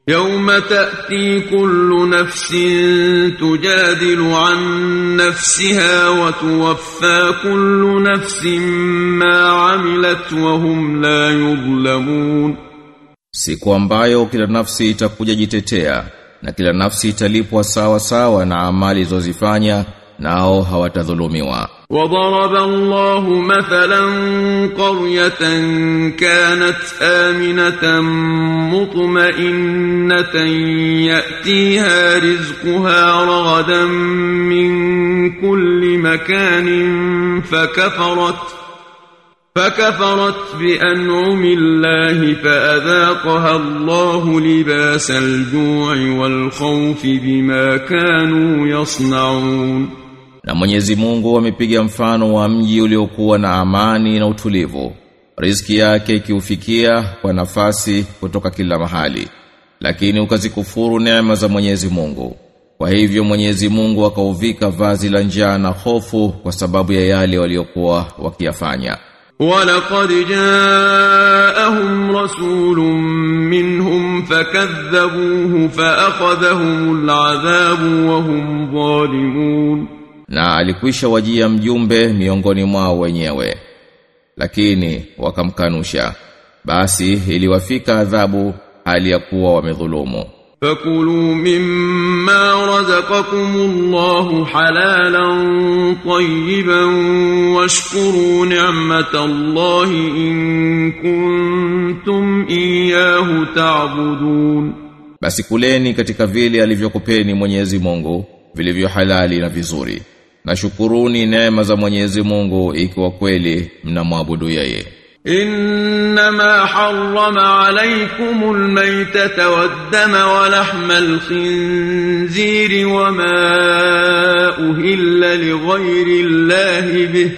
يوم تأتي كل نفس تجادل عن نفسها وتوفى كل نفس ما عملت وهم لا يظلمون Siku ambayo kila nafsi itakuja jitetea na kila nafsi italipwa sawa sawa na amali zozifanya nao hawatadhulumiwa. وضرب الله مثلا قرية كانت آمنة مطمئنة يأتيها رزقها رغدا من كل مكان فكفرت فكفرت بأنعم الله فأذاقها الله لباس الجوع والخوف بما كانوا يصنعون Na Mwenyezi Mungu amepiga mfano wa mji uliokuwa na amani na utulivu. Riziki yake ikiufikia kwa nafasi kutoka kila mahali. Lakini ukazikufuru neema za Mwenyezi Mungu. Kwa hivyo Mwenyezi Mungu akauvika vazi la njaa na hofu kwa sababu ya yale waliokuwa wakiyafanya. ولقد جاءهم رسول منهم فكذبوه فأخذهم العذاب وهم ظالمون Na alikwisha wajia mjumbe miongoni mwao wenyewe. Lakini wakamkanusha. Basi iliwafika adhabu hali ya kuwa wamedhulumu. فكلوا مما رزقكم الله حلالا طيبا واشكروا نعمة الله إن كنتم إياه تعبدون Basi kuleni katika vile alivyokupeni Mwenyezi Mungu vilivyo halali na vizuri. Na shukuruni neema za Mwenyezi Mungu ikiwa kweli mnamwabudu yeye. إنما حرم عليكم الميتة والدم ولحم الخنزير وما أهل لغير الله به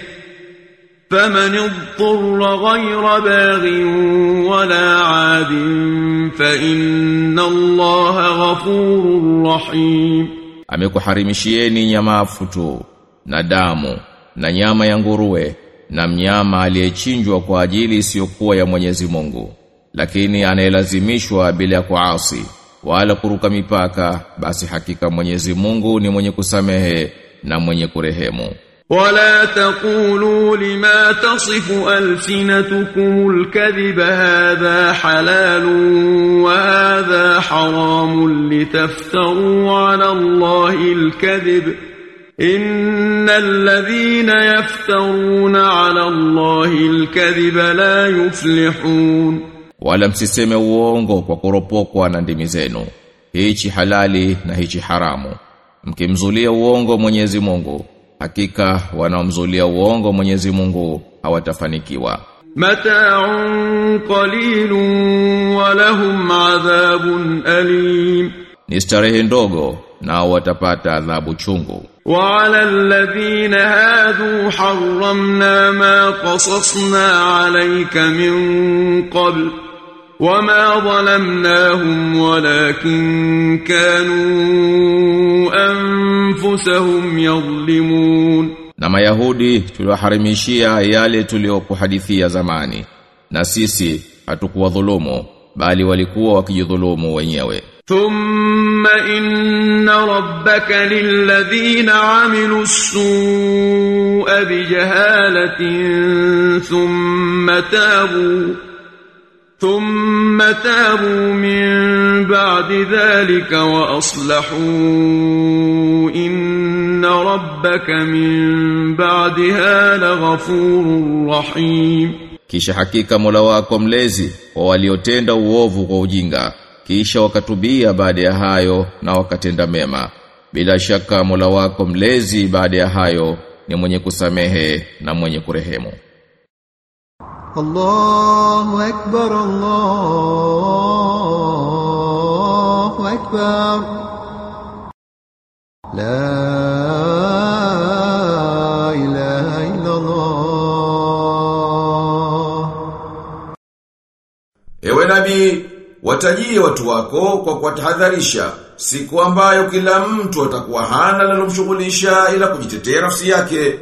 فمن اضطر غير باغ ولا عاد فإن الله غفور رحيم Amekuharimishieni nyamafu tu na damu na nyama ya nguruwe na mnyama aliyechinjwa kwa ajili isiyokuwa ya Mwenyezi Mungu. Lakini anayelazimishwa bila ya kuasi wala kuruka mipaka basi hakika Mwenyezi Mungu ni mwenye kusamehe na mwenye kurehemu. ولا تقولوا لما تصف ألسنتكم الكذب هذا حلال وهذا حرام لتفتروا على الله الكذب إن الذين يفترون على الله الكذب لا يفلحون Wala msiseme uongo kwa kuropokwa na ndimi zenu. Hichi halali na hichi haramu. Mkimzulia uongo Mwenyezi Mungu, hakika wanaomzulia uongo Mwenyezi Mungu hawatafanikiwa. متاع قليل ولهم عذاب أليم Ni starehe ndogo nao watapata adhabu chungu. وعلى الذين هادوا حرمنا ما قصصنا عليك من قبل وما ظلمناهم ولكن كانوا أنفسهم يظلمون Na Mayahudi tuliwaharimishia yale tuliyokuhadithia zamani. Na sisi hatukuwadhulumu bali walikuwa wakijidhulumu wenyewe. ثم إن ربك للذين عملوا السوء بجهالة ثم تابوا ثم تابوا من بعد ذلك وأصلحوا إن ربك من بعدها لغفور رحيم Kisha hakika Mola wako mlezi wa waliotenda uovu kwa ujinga kisha wakatubia baada ya hayo na wakatenda mema bila shaka Mola wako mlezi baada ya hayo ni mwenye kusamehe na mwenye kurehemu الله أكبر الله أكبر لا إله إلا الله Ewe nabii, watajie watu wako kwa kuwatahadharisha siku ambayo kila mtu atakuwa hana linalomshughulisha ila kujitetea nafsi yake.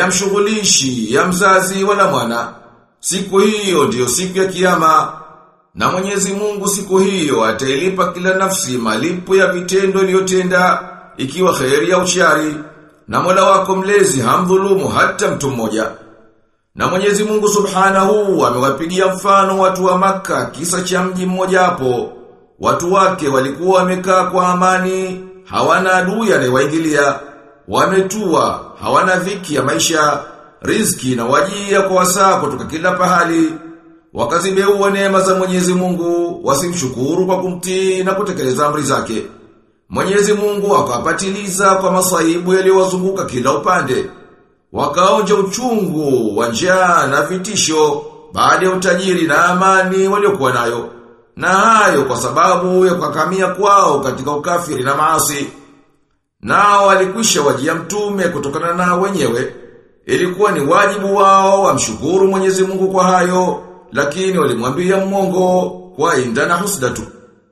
Hayamshughulishi ya mzazi wala mwana. Siku hiyo ndiyo siku ya kiyama. Na Mwenyezi Mungu siku hiyo atailipa kila nafsi malipo ya vitendo iliyotenda ikiwa kheri au shari. Na Mola wako mlezi hamdhulumu hata mtu mmoja. Na Mwenyezi Mungu Subhanahu amewapigia mfano watu wa maka kisa cha mji mmoja hapo. Watu wake walikuwa wamekaa kwa amani, hawana adui anayewaingilia, wametua, hawana dhiki ya maisha, riziki na wajia kwa wasaa kutoka kila pahali. Wakazibeua neema za Mwenyezi Mungu, wasimshukuru kwa kumtii na kutekeleza amri zake. Mwenyezi Mungu akawapatiliza kwa masaibu yaliyowazunguka kila upande. Wakaonja uchungu, wa njaa na vitisho baada ya utajiri na amani waliokuwa nayo. Na hayo kwa sababu ya kukakamia kwao katika ukafiri na maasi. Nao walikwisha wajia mtume kutokana na wenyewe. Ilikuwa ni wajibu wao wamshukuru Mwenyezi Mungu kwa hayo, lakini walimwambia mmongo kwa inda na husdatu.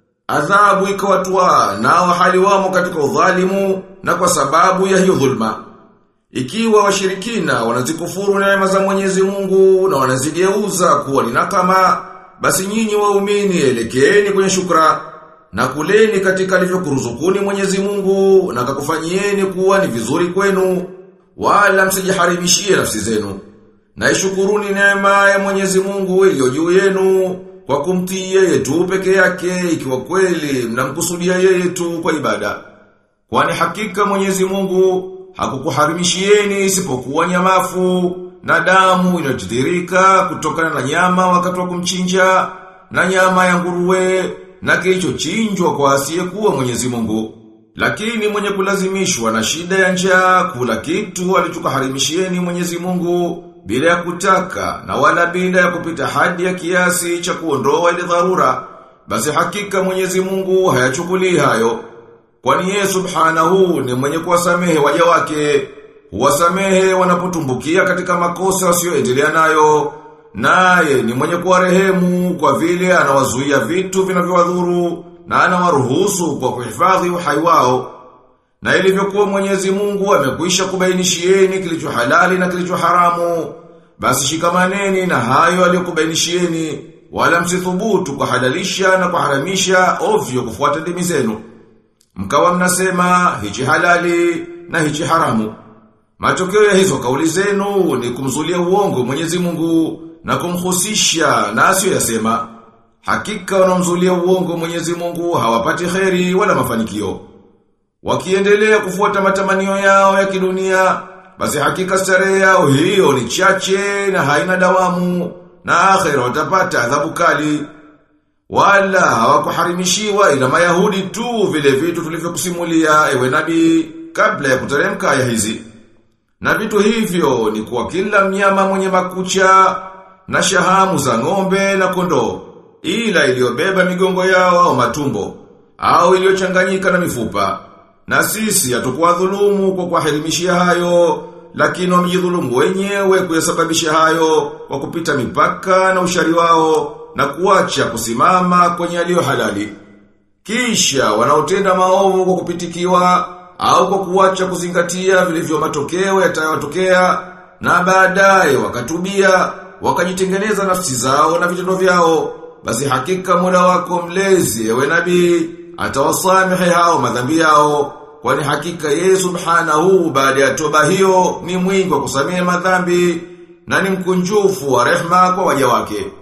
Adhabu ikawatwa nao hali wamo katika udhalimu na kwa sababu ya hiyo dhulma. Ikiwa washirikina wanazikufuru neema za Mwenyezi Mungu na wanazigeuza kuwa ni nakama, basi nyinyi waumini elekeeni kwenye shukra na kuleni katika alivyokuruzukuni Mwenyezi Mungu na kakufanyieni kuwa ni vizuri kwenu wala msijiharimishie nafsi zenu. Na ishukuruni neema ya Mwenyezi Mungu iliyo juu yenu kwa kumtii yeye tu peke yake ikiwa kweli mnamkusudia yeye tu kwa ibada. Kwani hakika Mwenyezi Mungu hakukuharimishieni isipokuwa nyamafu na damu inayotiririka kutokana na nyama wakati wa kumchinja na nyama ya nguruwe na kilichochinjwa kwa asiyekuwa Mwenyezi Mungu. Lakini mwenye kulazimishwa na shida ya njaa kula kitu alichokaharimishieni Mwenyezi Mungu bila ya kutaka na wala bila ya kupita hadi ya kiasi cha kuondoa ile dharura, basi hakika Mwenyezi Mungu hayachukulii hayo. Kwani yeye subhanahu ni mwenye kuwasamehe waja wake, huwasamehe wanapotumbukia katika makosa wasioendelea nayo, naye ni mwenye kuwarehemu kwa vile anawazuia vitu vinavyowadhuru na anawaruhusu kwa kuhifadhi uhai wao. Na ilivyokuwa Mwenyezi Mungu amekwisha kubainishieni kilicho halali na kilicho haramu, basi shikamaneni na hayo aliyokubainishieni, wala msithubutu kwa halalisha na kuharamisha ovyo kufuata dimi zenu. Mkawa mnasema hichi halali na hichi haramu. Matokeo ya hizo kauli zenu ni kumzulia uongo Mwenyezi Mungu na kumhusisha na asiyoyasema. Hakika wanaomzulia uongo Mwenyezi Mungu hawapati kheri wala mafanikio. Wakiendelea kufuata matamanio yao ya kidunia, basi hakika starehe yao hiyo ni chache na haina dawamu, na akhera watapata adhabu kali. Wala hawakuharimishiwa ila Mayahudi tu vile vitu tulivyokusimulia ewe nabii kabla ya kuteremka aya hizi. Na vitu hivyo ni kwa kila mnyama mwenye makucha na shahamu za ng'ombe na kondoo, ila iliyobeba migongo yao au matumbo, au iliyochanganyika na mifupa. Na sisi hatukuwa dhulumu kwa kuwahirimishia hayo, lakini wamejidhulumu wenyewe kuyasababisha hayo kwa kupita mipaka na ushari wao na kuacha kusimama kwenye yaliyo halali. Kisha wanaotenda maovu kwa kupitikiwa au kwa kuacha kuzingatia vilivyo matokeo yatayotokea na baadaye wakatubia wakajitengeneza nafsi zao na vitendo vyao basi hakika Mola wako mlezi ewe nabii atawasamehe hao madhambi yao kwani hakika yeye subhanahu baada ya toba hiyo ni mwingi wa kusamehe madhambi na ni mkunjufu wa rehma kwa waja wake